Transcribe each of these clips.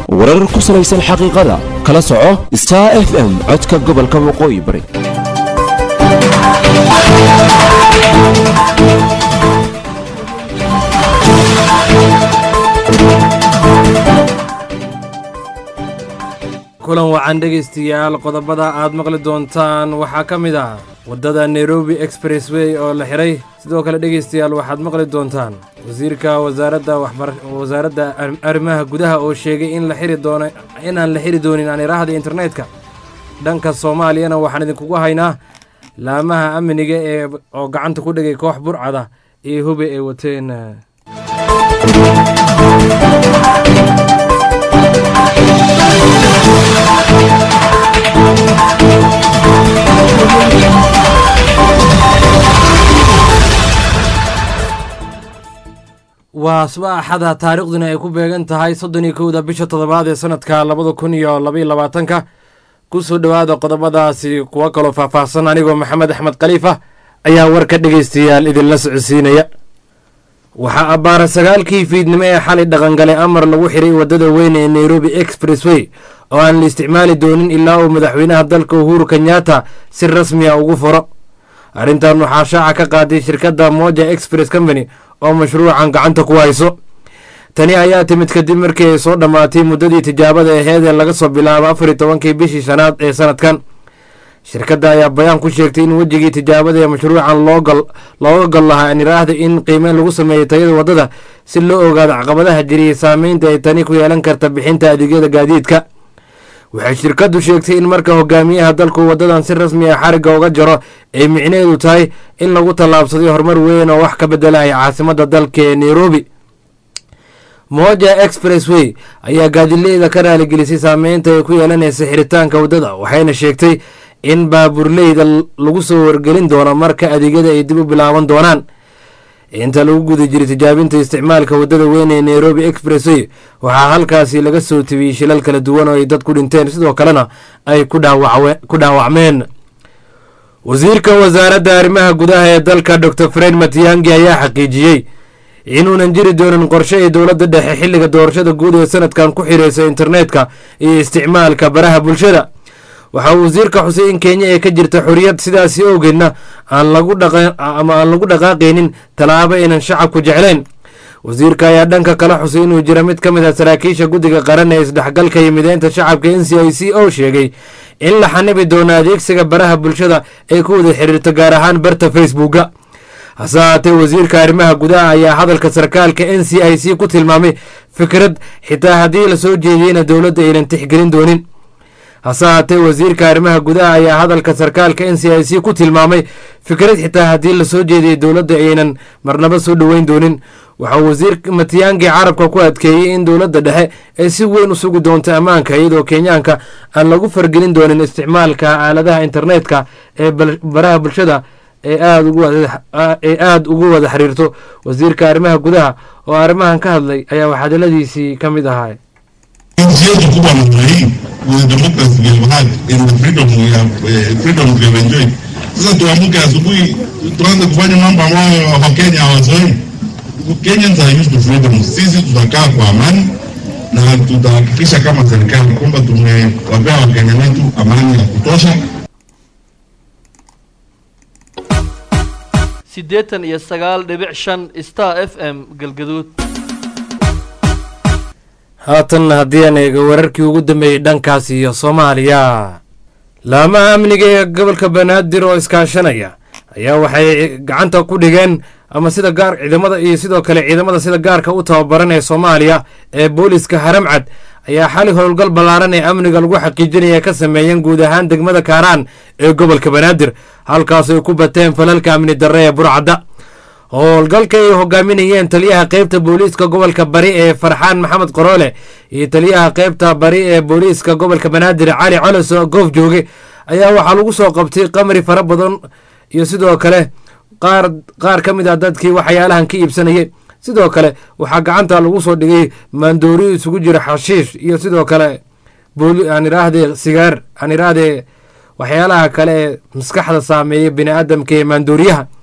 warar ku salaysan xaqiiqada kala soco star f m codka gobolka waqooyi bari kulan wacan dhegaystayaal qodobada aad maqli doontaan waxaa ka mid ah waddada nairobi expressway oo la xiray sidoo kale dhegaystayaal waxaad maqli doontaan wasiirka wasaaradda waxbar wasaaradda arrimaha gudaha oo sheegay in la xiri doono inaan la xiri doonin aan iraahda internetka dhanka soomaaliyana waxaan idinkugu haynaa laamaha amniga ee oo gacanta ku dhigay koox burcada iyo hube ay wateen waa suba axada taariikhduna ay ku beegan tahay soddon iyo kowda bisha toddobaad ee sanadka labada kun iyo labaiyo labaatanka kusoo dhowaada qodobadaasi kuwo kaloo faahfaahsan anigoo maxamed axmed khaliifa ayaa warka dhegaystayaal idinla socodsiinaya waxaa abbaara sagaalkii fiidnimo ee xalay dhaqangalay amar lagu xiray waddada weyn ee nairobi expressway oo aan la isticmaali doonin ilaa uu madaxweynaha dalka uhuru kenyatta si rasmiya ugu furo arrintan waxaa shaaca ka qaaday shirkadda moja express company oo mashruucan gacanta ku hayso tani ayaa timid kadib markii ay soo dhammaatay muddadii tijaabada aheed ee laga soo bilaabo afar iyo tobankii bishii shanaad ee sanadkan shirkadda ayaa bayaan ku sheegtay in wejigii tijaabada ee mashruucan looga gol lahaa an iraahda in qiimeyn lagu sameeyo tayada waddada si loo ogaado caqabadaha jiriyay saameynta ay tani ku yeelan karta bixinta adeegyada gaadiidka waxay shirkaddu sheegtay in marka hogaamiyaha dalku waddadan si rasmi a xarigga uga jaro ay micnaheedu tahay in lagu tallaabsaday horumar weyn oo wax ka beddelaya caasimadda dalka ee nairobi moja expressway ayaa gaadileeda ka raaligelisay saameynta ay ku yeelanaysa xiritaanka waddada waxayna sheegtay in baaburleyda lagu soo wargelin doono marka adeegyada ay dib u bilaaban doonaan inta lagu guda jiray tijaabinta isticmaalka waddada weyn ee nairobi expressway waxaa halkaasi laga soo tebiyey shilal kala duwan oo ay dad ku dhinteen sidoo kalena ay ku dhaawacmeen wasiirka wasaaradda arrimaha gudaha ee dalka dor fred matiyangi ayaa xaqiijiyey inuunan jiri doonin qorshe ay dowladda dhexe xilliga doorashada guud ee sanadkan ku xiraysa internetka iyo isticmaalka baraha bulshada waxaa wasiirka xusay in kenya ee ka jirta xoriyad sidaasi owgeedna ama aan lagu dhaqaaqaynin tallaabo aynan shacabku jeclayn wasiirka ayaa dhanka kala xusay inuu jiro mid ka mid ah saraakiisha guddiga qaran ee isdhexgalka iyo mideynta shacabka n c i c oo sheegay in la xanibi doono adeegsiga baraha bulshada ee ku wada xiriirta gaar ahaan barta facebooka hase haatee wasiirka arrimaha gudaha ayaa hadalka sarkaalka n c i c ku tilmaamay fikrad xitaa haddii lasoo jeediyeyna dowladda aynan tixgelin doonin hase haatee wasiirka arrimaha gudaha ayaa hadalka sarkaalka n c i c ku tilmaamay fikrad xitaa haddii lasoo jeediyey dowladda aynan marnaba soo dhoweyn doonin waxaa wasiir matiyaangi carabka ku adkeeyey in dowladda dhexe ay si weyn u sugi doonto ammaanka iyadoo kenyaanka aan lagu fargelin doonin isticmaalka aaladaha internetka ee baraha bulshada ee aada ugu wada xiriirto wasiirka arrimaha gudaha oo arrimahan ka hadlay ayaa waxadaladiisii ka mid ahaa nchi yetu kubwa namna hii with the democracy we have had in the freedom we have uh, freedom we have enjoyed. Sasa tuamke asubuhi tuanze kufanya mambo ambayo Wakenya hawazoei. Kenyans are used to freedom. Sisi tutakaa kwa amani na tutahakikisha kama serikali kwamba tumewapea Wakenya wetu amani ya kutosha. siddeetan iyo sagaal dhibic shan star f m galgaduud haatan haddii aan eego wararkii ugu dambeeyey dhankaas iyo soomaaliya laamaha amniga ee gobolka banaadir oo iskaashanaya ayaa waxay gacanta ku dhigeen ama sida gaar ciidamada iyo sidoo kale ciidamada sida gaarka u tababaran ee soomaaliya ee booliska haramcad ayaa xali howlgal ballaaran ee amniga lagu xaqiijinaya ka sameeyeen guud ahaan degmada kaaraan ee gobolka banaadir halkaas ay ku bateen falalka amni darre ee burcadda howlgalka ay hogaaminayeen taliyaha qeybta booliiska gobolka bari ee farxaan maxamed qoroole iyo taliyaha qeybta bari ee booliiska gobolka banaadir cali colos goof jooge ayaa waxaa lagu soo qabtay qamri fara badan iyo sidoo kale qaar qaar ka mid ah dadkii waxyaalahan ka iibsanayay sidoo kale waxaa gacanta lagu soo dhigay maandooriyo isugu jira xashiish iyo sidoo kale aan idhaahdee sigaar aan idhaahdee waxyaalaha kale ee maskaxda saameeya bini aadamka ee maandooriyaha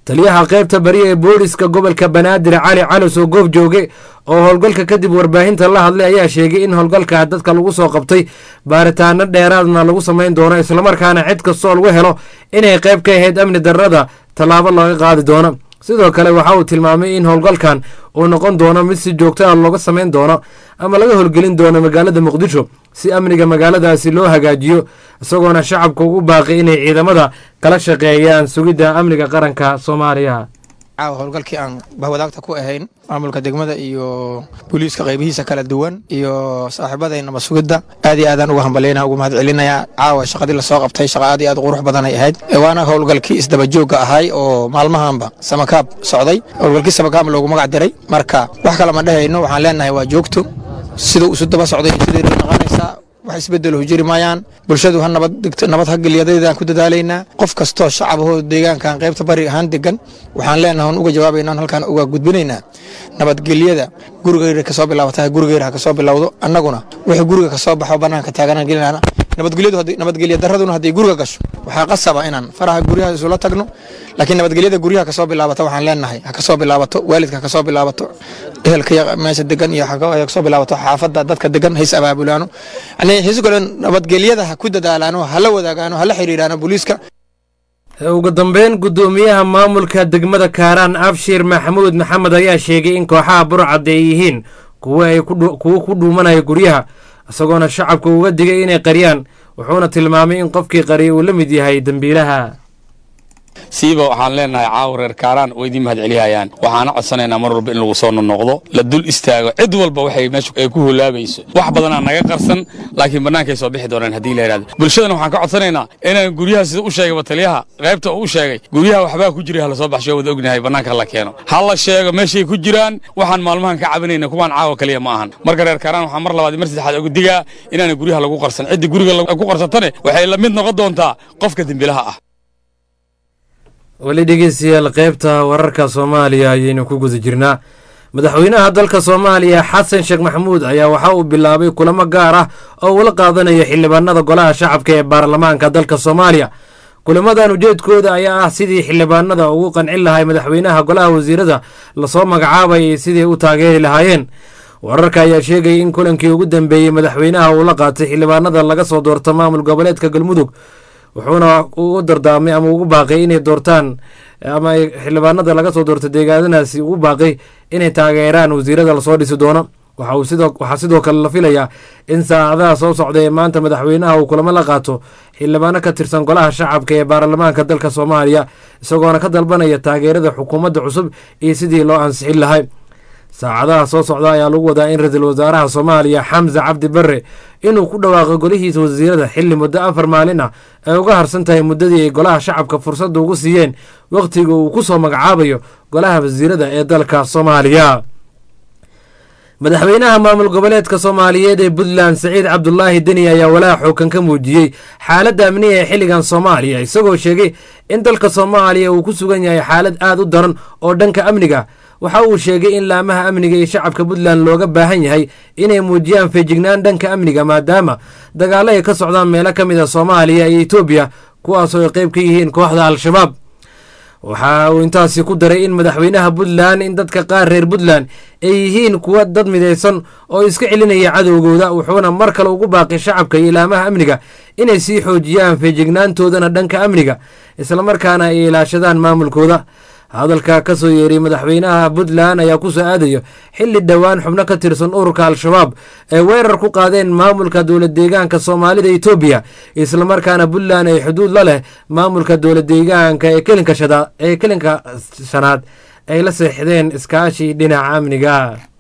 taliyaha qaybta bari ee booliska gobolka banaadir cali calos oo goob jooge oo howlgalka kadib warbaahinta la hadlay ayaa sheegay in howlgalka dadka lagu soo qabtay baaritaano dheeraadna lagu samayn doono islamarkaana cid kastoo lagu helo inay qayb ka ahayd amni darrada tallaabo looga qaadi doono sidoo kale waxa uu tilmaamay in howlgalkan uu noqon doono mid si joogto ah looga samayn doono ama laga howlgelin doono magaalada muqdisho si amniga magaaladaasi loo hagaajiyo isagoona shacabka ugu baaqay inay ciidamada kala shaqeeyaan sugidda amniga qaranka soomaaliya caawa howlgalkii aan bahwadaagta ku ahayn maamulka degmada iyo booliiska qaybihiisa kala duwan iyo saaxiibadayna sugidda aad iyo aadaan uga hambalyaynaa ugu mahad celinayaa caawa shaqadii lasoo qabtay shaqa aad iyo aad u qurux badanay ahayd waana howlgalkii isdabajoogga ahay oo maalmahanba samakaab socday howlgalkii samakaab loogu magac diray marka wax kale ma dhehayno waxaan leenahay waa joogto siduu isu daba socday sidii noqonaysaa wax isbedelo jiri maayaan bulshadu ha nabad ha geliyadaydan ku dadaalaynaa qof kastoo shacabahoo deegaankan qaybta bari ahaan degan waxaan leenahay on uga jawaabaynaa halkaan uga gudbinaynaa nabadgelyada gurigeyra kasoo bilaabata gurigeyra ha kasoo bilowdo annaguna wixii guriga kasoo baxo banaanka taaganaan gelinana nabadgelya daraduna hadday guriga gasho waxaa qasaba inaan faraha guryaha isula tagno laakiin nabadgelyada guryaha kasoo bilaabata waxaan leenahay ha kasoo bilaabato waalidka ha kasoo bilaabato ehelka meesha degan iyo kasoo bilaabato xaafadda dadka degan hays abaabulaano xiiso kale nabadgelyada ha ku dadaalaano hala wadaagaano hala xiriiraano booliiska ugu dambeyn guddoomiyaha maamulka degmada kaaraan abshir maxamuud maxamed ayaa sheegay in kooxaha burcad ay yihiin kuwo ku dhuumanaya guryaha isagoona shacabka uga digay inay qariyaan wuxuuna tilmaamay in qofkii qariya uu la mid yahay dembiilaha siiba waxaan leenahay caawa reer kaaraan oo idiin mahad celihayaan waxaana codsanaynaa mar walba in lagu soo nonoqdo la dul istaago cid walba waxay meesha ay ku hulaabayso wax badanaa naga qarsan laakiin bannaankay soo bixi doonaan haddii la yidhahdo bulshadana waxaan ka codsanaynaa inaan guryaha sida u sheegay bataliyaha qaybta uu u sheegay guryaha waxbaa ku jira hala soo baxsho wada ognahay bannaanka hala keeno ha la sheego meeshay ku jiraan waxaan maalmahan ka cabanayna kuwaan caawa kaliya ma ahan marka reer kaaraan waxaan mar labaad mar saddexaad uga digaa inaana guryaha lagu qarsan cidda guriga ku qarsatane waxay la mid noqon doontaa qofka dembilaha ah weli dhegeystayaal qaybta wararka soomaaliya ayaynu ku guda jirnaa madaxweynaha dalka soomaaliya xasan sheekh maxamuud ayaa waxa uu bilaabay kulamo gaar ah oo uula qaadanayo xildhibaanada golaha shacabka ee baarlamaanka dalka soomaaliya kulamadan ujeedkooda ayaa ah sidii xildhibaanada ugu qancin lahay madaxweynaha golaha wasiirada lasoo magacaabayay sidii u taageeri lahaayeen wararka ayaa sheegayay in kulankii ugu dambeeyey madaxweynaha uu la qaatay xildhibaanada laga soo doorto maamul goboleedka galmudug wuxuuna ugu dardaamay ama ugu baaqay inay doortaan ama xildhibaanada laga soo doorto deegaanadaasi ugu baaqay inay taageeraan wasiirada lasoo dhisi doono waxaa sidoo kale la filayaa in saacadaha soo socda ee maanta madaxweynaha uu kulamo la qaato xildhibaano ka tirsan golaha shacabka ee baarlamaanka dalka soomaaliya isagoona ka dalbanaya taageerada xukuumadda cusub iyo sidii loo ansixin lahay saacadaha soo socda ayaa lagu wadaa in ra-iisul wasaaraha soomaaliya xamse cabdi barre inuu ku dhawaaqo golihiisa wasiirada xilli muddo afar maalin ah ay uga harsan tahay muddadii ay golaha shacabka fursadda ugu siiyeen wakhtiga uu ku soo magacaabayo golaha wasiirada ee dalka soomaaliya madaxweynaha maamul goboleedka soomaaliyeed ee puntland saciid cabdulaahi deni ayaa walaaha xoogan ka muujiyey xaaladda amniga ee xilligan soomaaliya isagoo sheegay in dalka soomaaliya uu ku sugan yahay xaalad aad u daran oo dhanka amniga waxa uu sheegay in laamaha amniga iyo shacabka puntland looga baahan yahay inay muujiyaan feejignaan dhanka amniga maadaama dagaalo ay ka socdaan meelo ka mid a soomaaliya iyo etoobiya kuwaasoo ay qayb ka yihiin kooxda al-shabaab waxa uu intaasi ku daray in madaxweynaha puntland in dadka qaar reer puntland ay yihiin kuwa dad midaysan oo iska celinaya cadowgooda wuxuuna mar kale ugu baaqay shacabka iyo ilaamaha amniga inay sii xoojiyaan feejignaantoodana dhanka amniga islamarkaana ay ilaashadaan maamulkooda hadalka ka soo yeeray madaxweynaha puntland ayaa ku soo aadayo xilli dhowaan xubno ka tirsan ururka al-shabaab ay weerar ku qaadeen maamulka dowlad deegaanka soomaalida etoobiya islamarkaana puntland ay xuduud la leh maamulka dowlad deegaanka ee kelinka shanaad ay la seexdeen iskaashi dhinaca amniga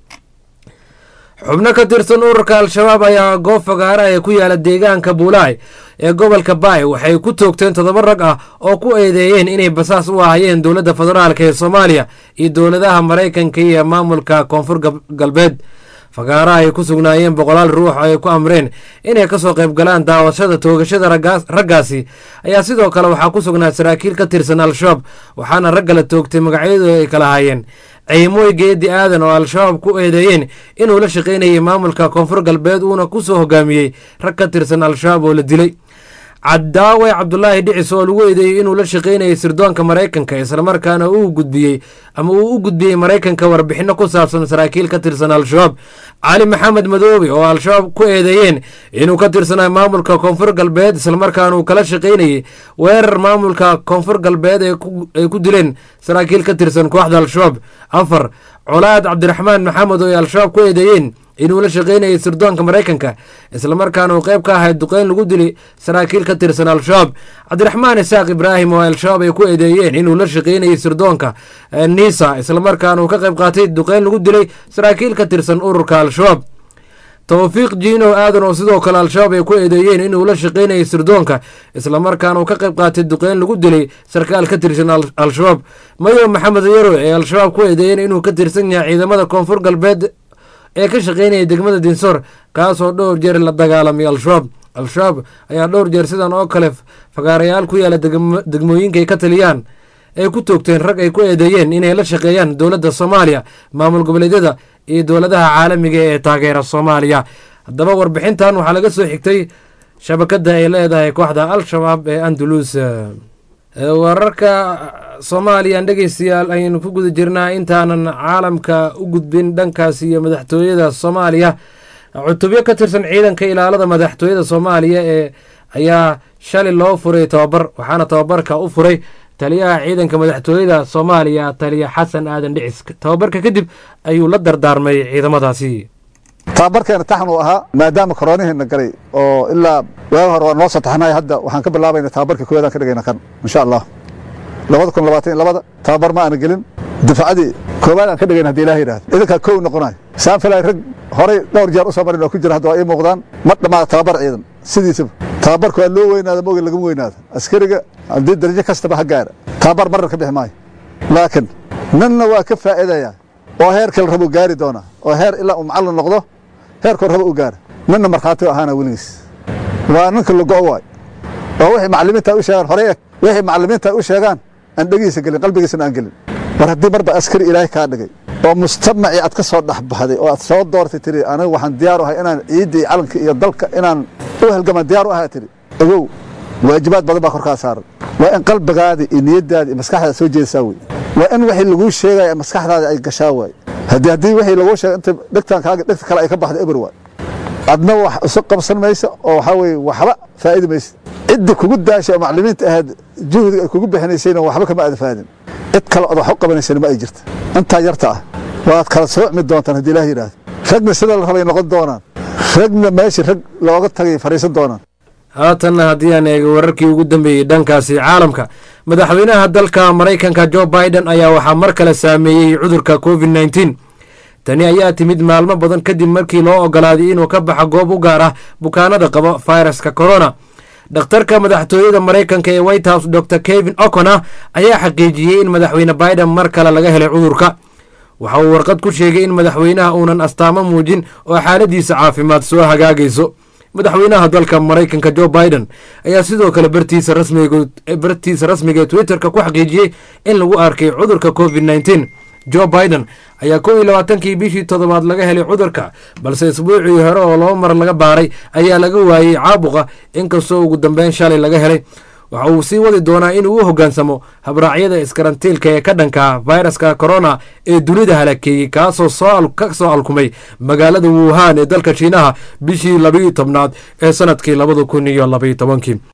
xubno ka tirsan ururka al-shabaab ayaa goob fagaara ee ku yaala deegaanka buulaay ee gobolka baay waxay ku toogteen toddoba rag ah oo ku eedeeyeen inay basaas u ahayeen dowladda federaalk ee soomaaliya iyo dowladaha maraykanka iyo maamulka koonfur galbeed fagaaraha ay ku sugnaayeen boqolaal ruux oo ay ku amreen inay kasoo qayb galaan daawashada toogashada raggaasi ayaa sidoo kale waxaa ku sugnaa saraakiil ka tirsan al-shabaab waxaana ragga la toogtay magacyadooda ay kala hayeen ciimooy geedi aadan oo al-shabaab ku eedeeyeen inuu la shaqaynayay maamulka koonfur galbeed uuna ku soo hogaamiyey rag ka tirsan al-shabaab oo la dilay cadaawe cabdulaahi dhicis oo lagu eedeeyey inuu la shaqaynayay sirdoonka maraykanka islamarkaana uu gudbiyey ama uu u gudbiyey maraykanka warbixino ku saabsan saraakiil ka tirsan al-shabaab cali maxamed madoobe oo al-shabaab ku eedeeyeen inuu ka tirsanay maamulka koonfur galbeed islamarkaana uu kala shaqaynayay weerar maamulka koonfur galbeed ay ku dileen saraakiil ka tirsan kooxda al-shabaab afar colaad cabdiraxmaan maxamed oo ay al-shabaab ku eedeeyeen inuu la shaqaynayay sirdoonka maraykanka islamarkaana uu qayb ka ahay duqeyn lagu dilay saraakiil ka tirsan al-shabaab cabdiraxmaan isaaq ibraahim oo al-shabaab ay ku eedeeyeen inuu la shaqaynayay sirdoonka nisa islamarkaana uu ka qayb qaatay duqeyn lagu dilay saraakiil ka tirsan ururka al-shabaab towfiiq jiino aadan oo sidoo kale al-shabaab ay ku eedeeyeen inuu la shaqaynayay sirdoonka islamarkaana uu ka qayb qaatay duqeyn lagu dilay sarkaal ka tirsan al-shabaab mayo maxamed yaro ee al-shabaab ku eedeeyeen inuu ka tirsan yahay ciidamada koonfur galbeed ee ka shaqaynaya degmada dinsoor kaasoo dhowr jeer la dagaalamay al-shabaab al-shabaab ayaa dhowr jeer sidan oo kale fagaarayaal ku yaala degmooyinka ay ka taliyaan ay ku toogteen rag ay ku eedeeyeen inay la shaqeeyaan dowladda soomaaliya maamul goboleedyada iyo dowladaha caalamiga ee taageera soomaaliya haddaba warbixintan waxaa laga soo xigtay shabakadda ay leedahay kooxda al-shabaab ee andalus wararka soomaaliya dhegeystayaal ayaynu ku guda jirnaa intaanan caalamka u gudbin dhankaas iyo madaxtooyada soomaaliya cutubyo ka tirsan ciidanka ilaalada madaxtooyada soomaaliya ee ayaa shalay loo furay tababar waxaana tababarka u furay taliyaha ciidanka madaxtooyada soomaaliya taliya xasan aadan dhicis tababarka kadib ayuu la dardaarmay ciidamadaasi tababarkeena taxan uu ahaa maadaama koroonihiina galay oo ilaa waaga hore waa noo soo taxnay hadda waxaan ka bilaabayna tababarka koowaadaan ka dhigayna kan insha allah labada kun labaatan iyo labada tababar ma aana gelin dafacadii koowaad aan ka dhigayna hadii ilaah yidhahdo idinkaa kow noqonayo saan filay rag horay dhowr jeer u soo marin oo ku jira hadda waa ii muuqdaan ma dhammaada tababar ciidan sidiisaba tababarka waa loo weynaada moge lagama weynaado askariga haddii darajo kastaba ha gaara tababar marar ka bixi maayo laakiin ninna waa ka faa'iidaya oo heerka la rabo gaari doona oo heer ilaa uu macallin noqdo heerkoo rabo u gaara ninna markhaati u ahaana weligiis waa ninka lago waay oo wixii macallimiinta u sheegaan horey eg wixii macallimiinta u sheegaan aan dhegiisa gelin qalbigiisana aan gelin war haddii marba askari ilaahay kaa dhigay oo mujtamacii aad ka soo dhexbaxday oo aad soo doortay tiri aniga waxaan diyaar u ahay inaan ciidda iyo calanka iyo dalka inaan u halgamaan diyaar u ahaa tiri ogow waajibaad badan baa korkaa saaran waa in qalbigaada iyo niyadaada iyo maskaxdaada soo jeedisaa wey waa in wixii laguu sheegaya maskaxdaada ay gashaa waay haddii haddii wixii laguu sheegay inta dhegtaan kaaga dhegta kale ay ka baxda eber waay adna wax isu qabsan maysa oo waxaa weeye waxba faa'idi maysa ciddi kugu daashay oo maclimiinta ahayd juhdiga ay kugu bixinaysayna waxba kama aada faadin cid kale ood wax u qabanaysana ma ay jirta intaa yarta ah waad kala soocmi doontaan haddii ilaah yidhaahdo ragna sida la rabay noqon doonaan ragna meeshii rag looga tagay fadhiisan doonaan haatanna haddii aan eego wararkii ugu dambeeyey dhankaasi caalamka madaxweynaha dalka maraykanka jo biden ayaa waxaa mar kale saameeyey cudurka covid nneteen tani ayaa timid maalmo badan kadib markii loo ogolaaday inuu ka baxo goob u gaar ah bukaanada qaba fayraska corona dhakhtarka madaxtooyada maraykanka ee white house dor kevin ocona ayaa xaqiijiyey in madaxweyne biden mar kale laga helay cudurka waxa uu warqad ku sheegay in madaxweynaha uunan astaamo muujin oo xaaladiisa caafimaad soo hagaagayso madaxweynaha dalka maraykanka jo biden ayaa sidoo kale bartiisa rasmiga ee twitterka ku xaqiijiyey in lagu arkay cudurka covid nneteen jo biden ayaa kow iyo labaatankii bishii toddobaad laga helay cudurka balse isbuucii hore oo laba mar laga baaray ayaa laga waayey caabuqa inkastoo ugu dambeyn shalay laga helay waxa uu sii wadi doonaa inuu u hoggaansamo habraacyada iskarantiilka ee ka dhanka fayraska corona ee dunida halakeeyey kaasoo ka soo alkumay magaalada wuhan ee dalka shiinaha bishii labayo tobnaad ee sanadkii labada kun iyo labaiyo tobankii